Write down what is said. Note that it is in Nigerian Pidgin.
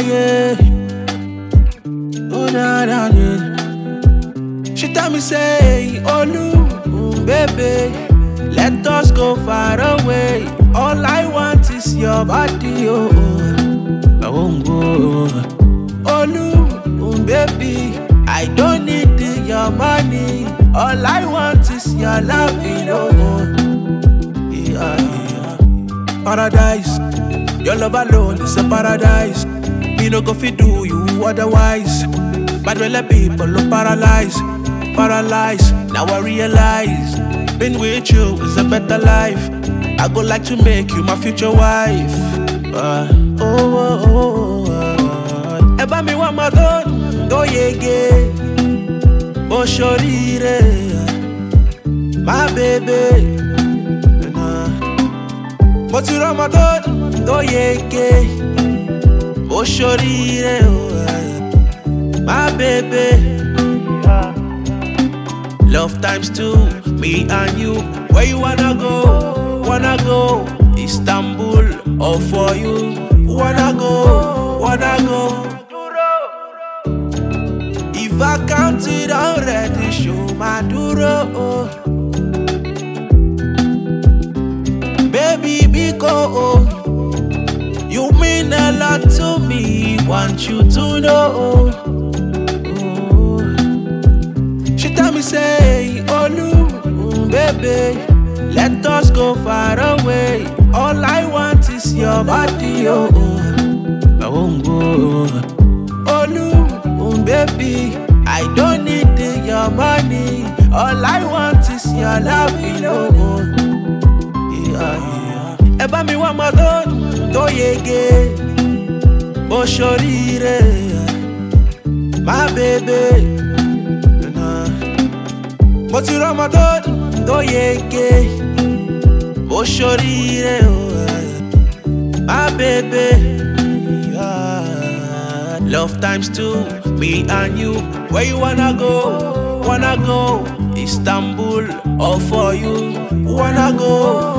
yeah. Oh, na, na, yeah. She tell me say, Olu, mm, baby, let us go far away. All I want is your body, oh, oh. I won't go. Olu, mm, baby, I don't need the- your money. All I want is your loving, oh, oh. Yeah, yeah. Paradise, your love alone is a paradise. Me no go fit do you otherwise. But when the people look paralyzed, paralyzed. Now I realize, being with you is a better life. I go like to make you my future wife. Uh, oh, oh, oh, oh. Ẹ bá mi wá máa tó tó yege, bó ṣoríire, my baby. Nah. Mo ti rọ́mọ tó tó yege, bó ṣoríire, oh, my baby. Love times two, me and you. Where you wanna go? Wanna go? Istanbul, all for you. Wanna go? Wanna go? If I count it already, show my duro. Baby, Biko, oh. you mean a lot to me. Want you to know. Oh. She tell me say, Olu, mm, baby, let us go far away. All I want is your body, oh. oh. I won't go. Olu, mm, baby, I don't need the- your money. All I want is your loving, oh. oh. Yeah, yeah. Ẹ bá mi wá máa tó tó yege, bó ṣoríire, my baby. Nah. Mo ti rọ́mọ tó tó yege, bó ṣoríire o. My baby. Yeah. Love times two, me and you. Where you wanna go? Wanna go? Istanbul, all for you. Wanna go?